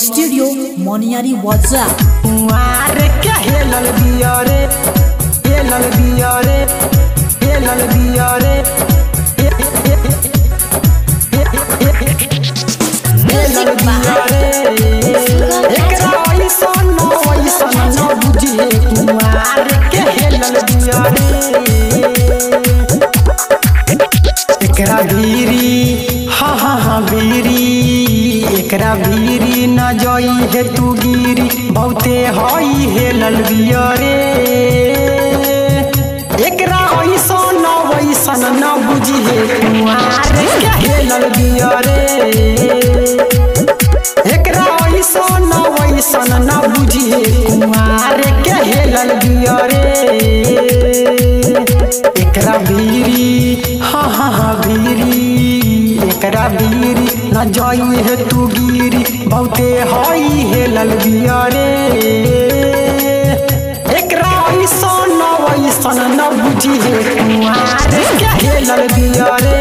studio मोनियारी वाजा कुंवार के हेलल बिया रे हेलल बिया रे हेलल बिया रे हेलल बिया रे एकरा ऐसन न वैसन न बुझिए कुंवार के हेलल बिया रे एकरा भीरी हा हा हा भीरी एकरा भीरी न जई हे तू गिरी बहुते हई हे ललबिया रे एकरा ऐसन न वैसन न बुझिए कुआर के हे ललबिया रे एकरा ऐसन न वैसन न बुझिए कुआर के हे ललबिया रे एकरा भीरी हा हा हा भीरी एकरा भीरी न जाई है तू गिरी बहुते हई है ललबिया रे एकरा ऐसन न वैसन न बुझी है कुआर के है ललबिया रे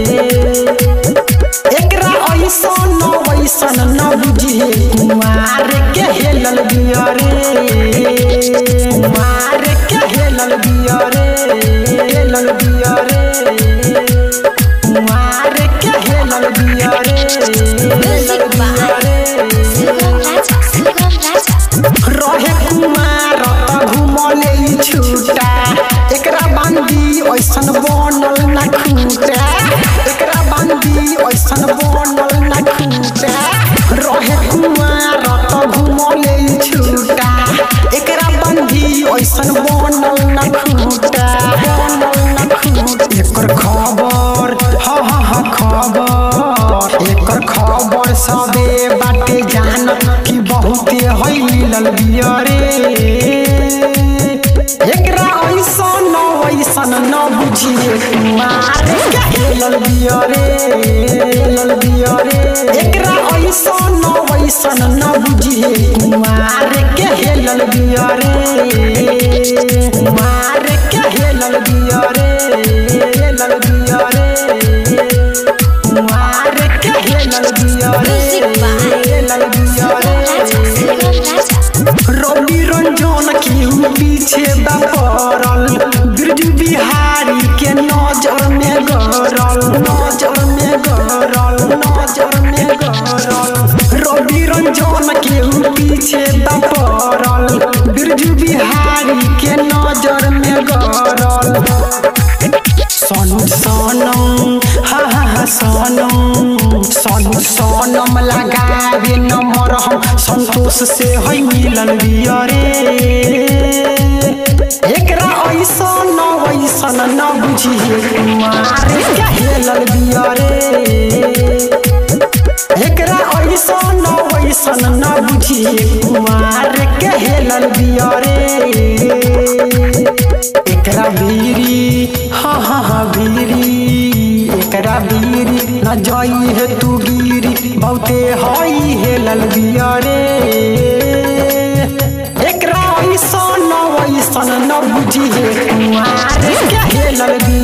एकरा ऐसन न वैसन न बुझी है कुआर के है ललबिया रे कुआर के है ललबिया रे ललबिया रे कुआर के है ललबिया रे ललबिया रे रहे कुमार घुमले ई छूटा एकरा बांधी ऐसन बनल ना खूटा एकरा बांधी ऐसन बनल ना खूटा रहे कुमार घुमले ई छूटा एकरा बांधी ऐसन बनल ना खूटा बनल ना खूटा एकर खबर हा हा हा खबर एकर खबर सबे बाटे जान कि बहुते हई मिलल बिया रे एकरा ऐसन न वैसन न बुझिए कुमार के हेलल बिया रे हेलल बिया रे एकरा ऐसन न वैसन न बुझिए कुमार के हेलल बिया रे कुमार के हेलल बिया रे हेलल बिया रे कुमार के हेलल बिया रे हेलल बिया रे रवि रंजन केहू पीछे बपरल बिरजू बिहारी के नजर में गरल नजर में गरल नजर में गरल रवि रंजन केहू पीछे बपरल बिरजू बिहारी के नजर में गरल सोनू सोनम हा हा हा सोनम सोनू सोनम लगावे नंबर हम संतोष से है मिलल बिया रे एकरा ऐसन न वैसन न बुझिए कुमार के हेलल बिया रे एकरा ऐसन न वैसन न बुझिए कुमार के हेलल बिया रे एकरा भीरी हा हा हा भीरी एकरा भीरी न जाई है तू गिरी बहुते हई है ललबिया रे एकरा ऐसन न वैसन न बुझी है कुआर के है ललबिया